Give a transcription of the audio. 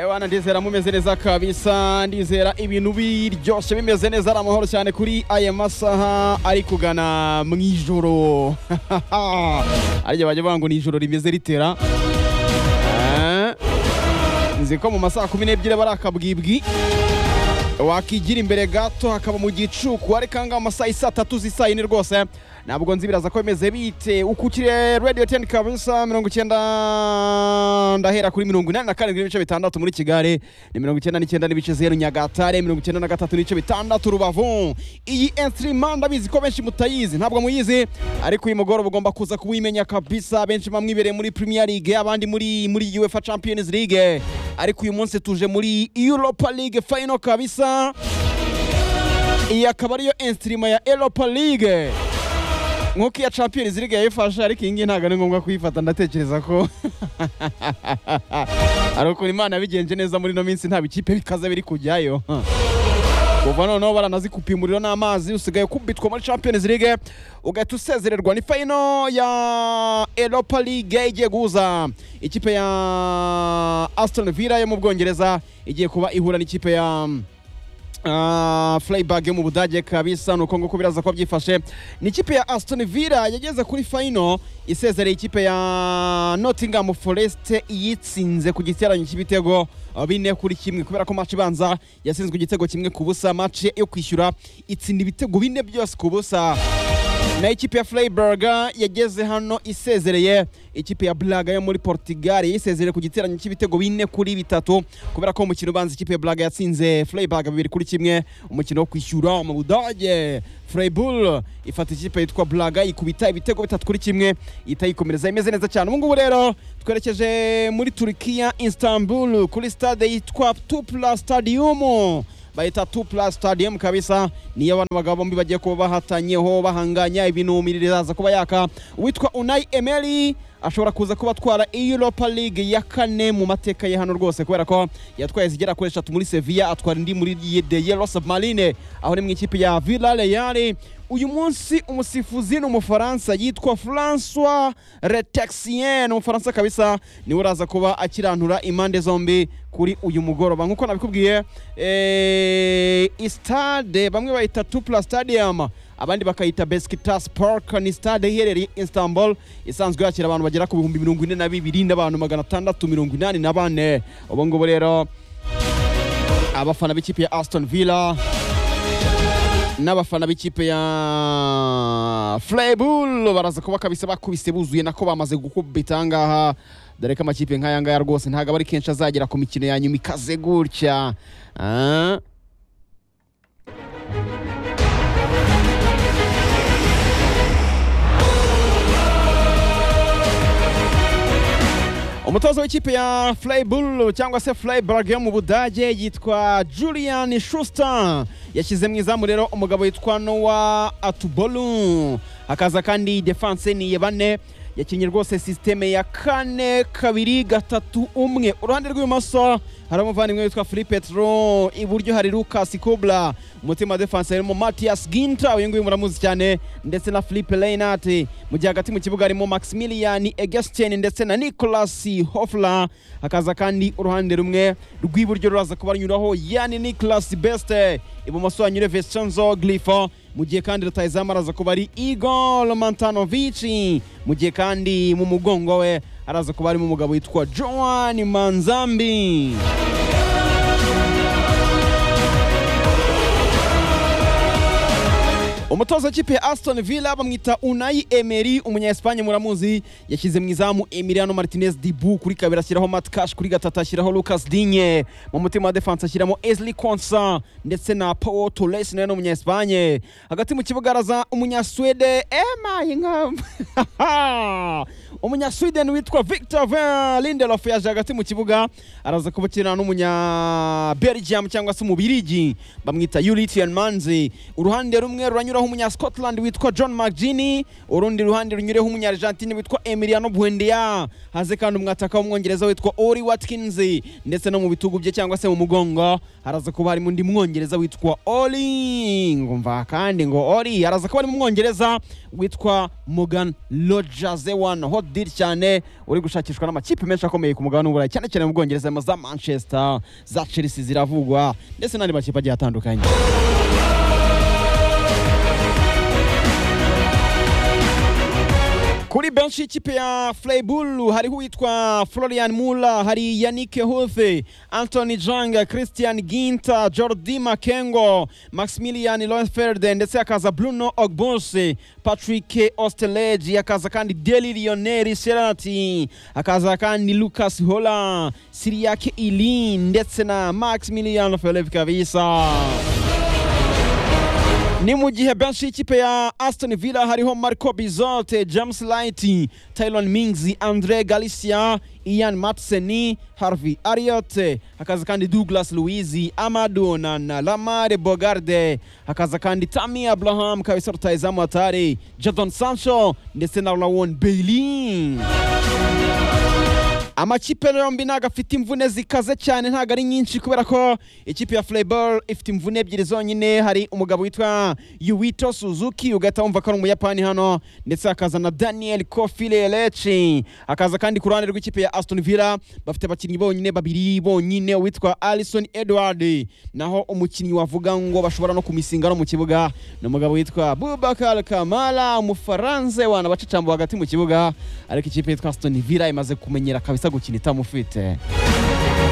bana ndizera mumeze neza kabisa ndizera ibintu biryoshye bimeze neza ari amahoro cyane kuri aya masaha ari kugana mu ijoro arya bajya banga ngo ni ijoro rimeze ritera Eh, nzi ko mu masaha kumi n'ebyiri aba ari akabwibwi wakigira imbere gato hakaba mu gicuku ariko ahangaha mu masaha isa tatu z'isaa yine rwose ntabwo nzi biraza ko bimeze bite ukukire radiyo teni kabisa mirongo icyenda ndahera kuri mirongo inani na karindwi n'ibice bitandatu muri kigali ni mirongo icyenda n'icyenda n'ibice zeru nyagatare mirongo icyenda na gatatu n'ibice bitandatu rubavu iyi ensitirima ndabizi ko benshi mutayizi ntabwo muyizi ariko uyu mugoroba ugomba kuza kuwimenya kabisa benshi bamwibereye muri premier league abandi muri muri uefa champions league ariko uyu munsi tuje muri europa league final kabisa iyi akaba ariyo ensitirima ya europa league nk'uko iya champions league yayifashe ariko iyi ngiyi ntabwo ari ngombwa kuyifata ndatekereza ko ari ukuntu imana yabigenje neza muri ino minsi nta bikipe bikaze biri kujyayo kuva noneho baranazikupa umuriro n'amazi usigaye kubitwa muri champions league ugahita usezererwa ni fayino ya europa league igiye guhuza ikipe ya aston villa yo mu bwongereza igiye kuba ihura n'ikipe ya Ah, Freiburg yo mu Budage kabisa nuko nguko biraza ko byifashe ni ikipe ya Aston Villa yageze kuri final isezereye ikipe ya Nottingham Forest yitsinze ku giterane cy'ibitego ah, bine kuri kimwe kubera ko match ibanza yatsinzwe igitego kimwe ku busa match yo kwishyura itsinda ibitego bine byose ku busa na ikipe ya Freiburg yageze hano isezereye ikipe ya Braga yo muri Portugal yisezereye ku giterane cy'ibitego bine kuri bitatu kubera ko umukino ubanza ikipe ya Braga yatsinze Freiburg bibiri kuri kimwe umukino wo kwishyura mu Budage Freiburg ifata ikipe yitwa Braga ikubita ibitego bitatu kuri kimwe itayikomereza imeze neza cyane ubu ngubu rero twerekeje muri Turkiya Istanbul kuri stade yitwa Tupla Stadium bayita tu plus stadium kabisa niyo abana bagabo bombi bagiye kuba bahatanyeho bahanganya ibintu miriraza kuba yaka uwitwa Unai Emery ashobora kuza kuba atwara Europa League ya kane mu mateka ye hano rwose kubera ko yatwaye zigera kuri eshatu muri Sevilla atwara indi muri Ye- The Yellow Submarine aho ni mu ikipe ya Villarreal uyu munsi umusifuzi ni umufaransa yitwa François Retexien umufaransa kabisa niwe uraza kuba akiranura impande zombi kuri uyu mugoroba nk'uko nabikubwiye eh, stade bamwe bayita Tupla Stadium abandi bakayita Besiktas Park ni stade iherereye Istanbul isanzwe yakira abantu bagera ku bihumbi mirongo ine na bibiri n'abantu magana atandatu mirongo inani na bane ubu ngubu rero abafana b'ikipe ya Aston Villa n'abafana b'ikipe ya Freiburg baraza kuba kabisa bakubise buzuye nako bamaze gukubita ahangaha dore ko amakipe nk'aya ngaya rwose ntabwo aba ari kenshi azagera ku mikino ya nyuma ikaze gutya Ah. umutoza w'ikipe ya Freiburg cyangwa se Freiburg yo mu Budage yitwa Julian Schuster yashyizemo izamu rero umugabo witwa Noah Atubolu hakaza kandi defense ni Yebane yakinnye rwose sisiteme ya kane kabiri gatatu umwe uruhande rw'ibumoso hari umuvandimwe witwa Philippe Petro iburyo hari Lucas Kubla umutima defense harimo Matias Ginter uyu nguyu muramuzi cyane ndetse na Philippe Leinart mu gihe hagati mu kibuga harimo Maximilian Egestien ndetse na Nicolas Hofler hakaza kandi uruhande rumwe rw'iburyo ruraza kubanyuraho Yani Nicolas Beste ibumoso hanyure Vincenzo Grifo mu gihe kandi rutayizamu araza kuba ari Igor Mantanovic mu gihe kandi mu mugongo we araza kuba harimo umugabo witwa Joan Manzambi umutoza w'ikipe ya Aston Villa bamwita Unai Emery umunya-Espagne muramuzi yashyize mu izamu Emiliano Martinez Dibu kuri kabiri ashyiraho Matt Cash kuri gatatu ashyiraho Lucas Digne mu mutima wa defense ashyiramo Ezli Konsa ndetse na Pau Torres nawe ni umunya-Espagne hagati mu kibuga araza umunya-Swede Emma Ingham umunya-Sweden witwa Victor Van Lindelof yaje hagati mu kibuga araza kubakirana n'umunya-Belgium cyangwa se umubirigi bamwita Yuri Tielmans uruhande rumwe ruranyura runyureho umunyascotland witwa john mcgini urundi ruhande runyureho umunyargentine witwa emiliano buendia haze kandi umwataka w'umwongereza witwa ori watkins ndetse no mu bitugu bye cyangwa se mu mugongo haraza kuba harimo undi mwongereza witwa ori ngumva kandi ngo ori haraza kuba harimo umwongereza witwa morgan rogers one hot deal cyane uri gushakishwa n'amakipe menshi akomeye ku mugabane w'uburayi cyane cyane mu bwongereza za manchester za chelsea ziravugwa ndetse n'andi makipe agiye atandukanye kuri benshi y'ikipe ya Freiburg hariho uwitwa Florian Muller hari Yannick Hofe Anthony Janga Christian Ginter Jordi Makengo Maximilian Loenfeld ndetse hakaza Bruno Ogbonse Patrick Osterlege hakaza kandi Deli Lionel Serati hakaza kandi Lucas Hola Siriak Ilin ndetse na Maximilian Felix Kavisa ni mu gihe benshi y'ikipe ya Aston Villa hariho Marco Bizote, James Light, Tylon Mings, Andre Galicia, Ian Matsen, Harvey Ariot, hakaza kandi Douglas Luiz, Amadu Onana, Lamare Bogarde, hakaza kandi Tammy Abraham, Kaisar Taizamu Atare, Jadon Sancho ndetse na Lawan Bailey. amakipe yombi ntabwo afite imvune zikaze cyane ntabwo ari nyinshi kubera ko ikipe ya Freiburg ifite imvune ebyiri zonyine hari umugabo witwa Yuito Suzuki ugahita wumva ko ari umuyapani hano ndetse hakaza na Daniel Kofile Lechi hakaza kandi ku ruhande rw'ikipe ya Aston Villa bafite abakinnyi bonyine babiri bonyine uwitwa Alison Edward naho umukinnyi wavuga ngo bashobora no kumisinga no mu kibuga ni umugabo witwa Boubacar Kamara umufaranse wana bacicamba hagati mu kibuga ariko ikipe yitwa Aston Villa imaze kumenyera kabisa gukina itamufite